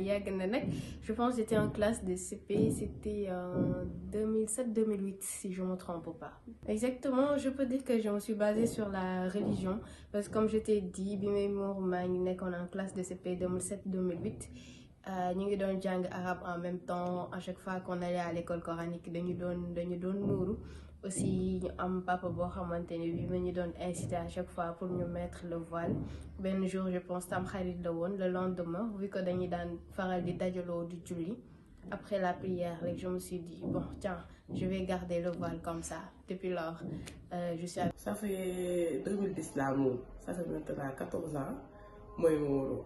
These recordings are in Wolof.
yàgg na nag je pense j'étais en classe de CP c'était en 2007 2008 si je me trompe pas exactement je peux dire que je me suis basée sur la religion parce que comme je t'ai dit bi may muur maa ngi nekkoon en classe de CP 2007 2008 ñu ngi doon jàng arabe en même temps à chaque fois qu'on allait à l'école coranique dañu doon dañu doon muuru aussi ñu am papa boo xamante ne bi ma ñu doon inciter à chaque fois pour ñu mettre le voile benn jour je pense tam xarit la woon le lendemain vu que dañuy daan faral di dajaloo di julli après la prière rek je me suis dit bon tiens je vais garder le voile comme ça depuis lors euh, je suis ça fait 2010 laa muuru ça fait maintenant 14 ans mooy muuru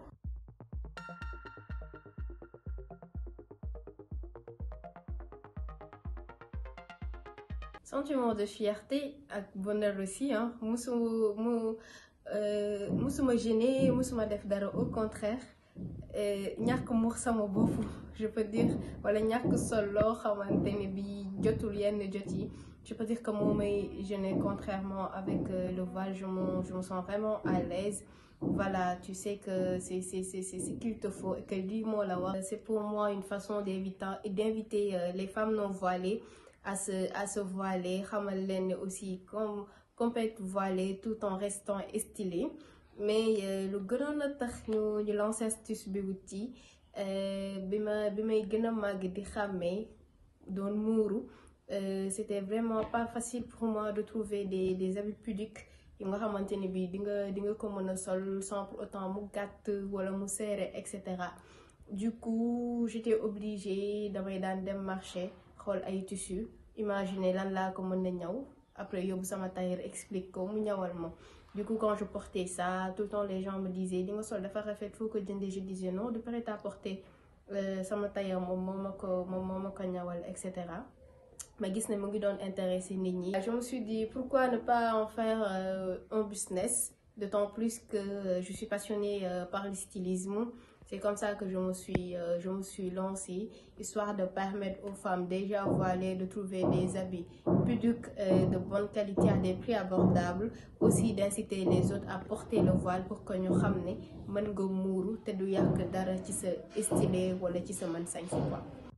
sentiment de fierté ak bonheur aussi ah musu mu musuma gêné musuma def dara au contraire ñàkk muur sama bopp je peux dire wala ñàkk sol loo xamante ne bi jotul yenn jot yi je peux dire que moo may gêné contrairement avec le voile je me je me sens vraiment à l'aise voilà tu sais que c'est c'est c'est c'est ce qu'il te faut et que lii moo la wax c'est pour moi une façon d'inviter d'inviter les femmes non voilées à se à se voiler xamal leen ne aussi comme complète voilée tout en restant stylé mais lu gënoon a tax ñu ñu lancer astuce bi wuti bi ma bi may gën a màgg di xàmmee doon muuru c'était vraiment pas facile pour moi de trouver des des habits pudiques yi nga xamante ne bii di nga di nga ko mën a sol sans pour autant mu gàtt wala mu serré et cetera du coup j'étais obligée damay daan dem marché xool ay tissu imaginer lan laa ko mën na ñaw après yóbbu sama tailleur explique ko mu ñawal ma du coup quand je portais ça tout le temps les gens me disaient li nga sol dafa rafet foo ko jëndee je disais non de prêt à porter sama tailleur moom moo ma ko moom moo ma ko ñawal et cetera ma gis ne mu ngi doon intéressé nit ñi. je me suis dit pourquoi ne pas en faire euh, un business d'autant plus que je suis passionnée euh, par le stylisme c'est comme ça que je me suis euh, je me suis lancée histoire de permettre aux femmes déjà voilées de trouver des habits pudiques de bonne qualité à des prix abordables aussi d'inciter les autres à porter le voile pour que ñu xam ne mën nga muuru te du yàq dara ci sa stylé wala ci sa mën sañ quoi.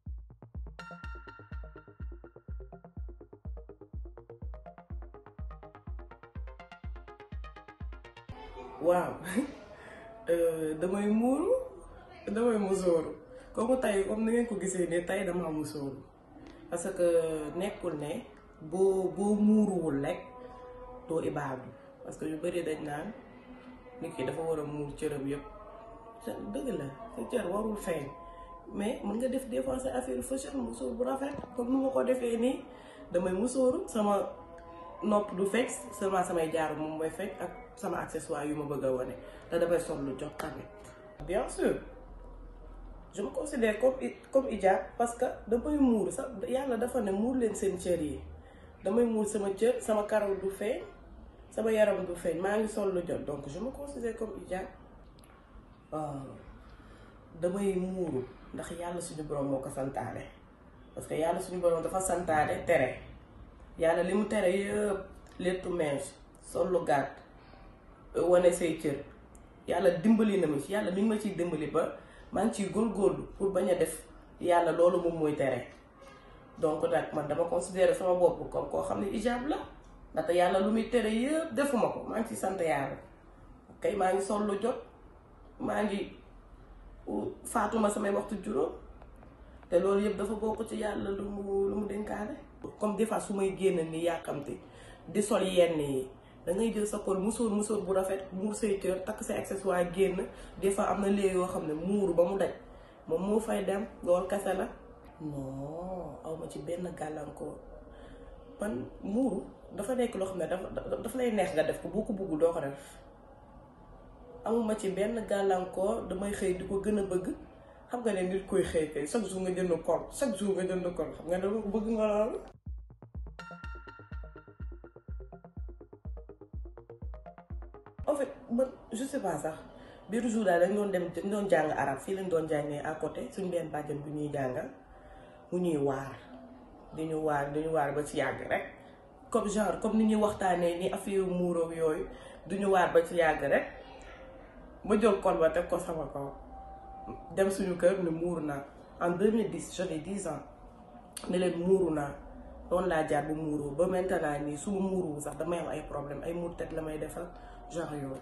waaw damay muuru damay musóoru comme tey comme ni ngeen ko gisee ne tey dama musóoru parce que nekkul ne boo boo muuruwul rek doo ibaadu parce que yu bëri dañ naan nit ki dafa war a muur cëram yëpp dëgg la sa cër warul feeñ mais mën nga def des fois sa affaire fashion musóor bu rafet comme nu ma ko defee nii damay musóoru sama nopp du fekk seulement samay jaaru moom mooy fekk ak sama accessoire yu ma bëgg a wane te damay sol lu jot tamit bien sûr je me considère comme comme hijab parce que damay muur sax yàlla dafa ne muur leen seen cër yi damay muur sama cër sama karaw du feeñ sama yaram du feeñ maa ngi sol lu jot donc je me considère comme hijab damay muuru ndax yàlla suñu borom moo ko santaane parce que yàlla suñu borom dafa santaane tere yàlla li mu tere yëpp lettu mèche sol lu gàtt wane say cër yàlla dimbali na ma ci yàlla mi ngi ma ciy dimbali ba maa ngi ciy góorgóorlu pour bañ a def yàlla loolu moom mooy tere donc nag man dama considérer sama bopp comme koo xam ne hijab la ndaxte yàlla lu muy tere yëpp defuma ko maa ngi ciy sant yàlla kay maa ngi sol lu jot maa ngi faatuma samay waxtu juróom te loolu yëpp dafa bokk ci yàlla lu mu lu mu dénkaane comme des fois su may génn ni yàkkamti di sol yenn yi da ngay jël sa kol musóor musóor bu rafet muur say cër takk say accessoire génn des fois am na léegi yoo xam ne muuru ba mu daj moom moo fay dem loolu kese la non awma ci benn gàllankoor man muuru dafa nekk loo xam ne dafa dafa lay neex nga def ko boo ko bëggul doo ko def amuma ci benn gàllankoor damay xëy di ko gën a bëgg xam nga ne nit koy xëy kay chaque jour nga jënd kol chaque jour nga jënd kol xam nga dama ko bëgg nga loolu en fait man je sais pas sax biir jour daal dañ doon dem dañ doon jàng arab fii lañ doon jàngee à côté suñ benn bàjjan bu ñuy jàngal mu ñuy waar di ñu waar di ñu waar ba ci yàgg rek comme genre comme ni ñuy waxtaanee ni affaire muuroog yooyu du ñu waar ba ci yàgg rek ma jël kol ba teg ko sama kaw dem suñu kër ne muuru naa en 2010 j'avais 10 ans ne leen muuru naa noonu laa jaar bu muuru ba maintenant nii su ma muuru sax damay am ay problème ay muur tête la may defal genre yooyu.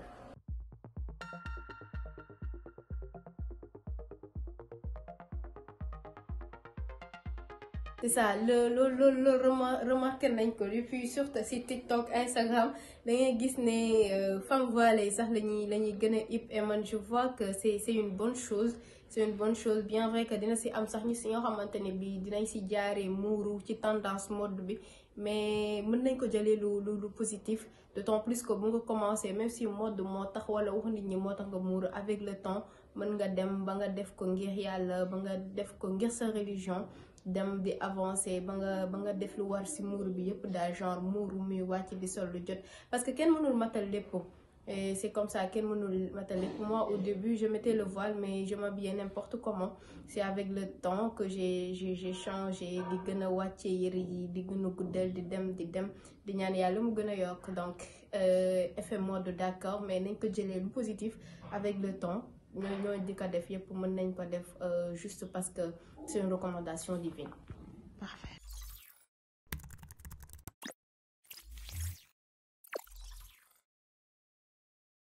c'est ça le le le le remarqué nañ ko depuis surtout si TikTok Instagram da ngay gis ne femme voilée sax la ñuy la ñuy gën a ip et man je vois que c'est c'est une bonne chose c'est une bonne chose bien vrai que dina si am sax ñu si nga xamante ne bi dinañ si jaaree muuru ci tendance mode bi mais mën nañ ko jëlee lu lu lu positif d'autant plus que bu nga commencé même si mode moo tax wala wax nit ñi moo tax nga muuru avec le temps mën nga dem ba nga def ko ngir yàlla ba nga def ko ngir sa religion dem di avancer ba nga ba nga def lu war ci muuru bi yëpp daal genre muuru muy wàcc di sol lu jot parce que kenn mënul matal lépp et c'est comme ça kenn mënul matal lépp moi au début je mettais le voile mais je m'habillais n'importe comment c'est avec le temps que j'ai j'ai j'ai changé di gën a wàcce yëre yi di gën a guddal di dem di dem di ñaan yàlla mu gën a yokk donc effet mode d'accord mais nañ ko jëlee lu positif avec le temps ñoo ñoo di ko def yëpp mën nañ ko def juste parce que c'est une recommandation divine. Parfait.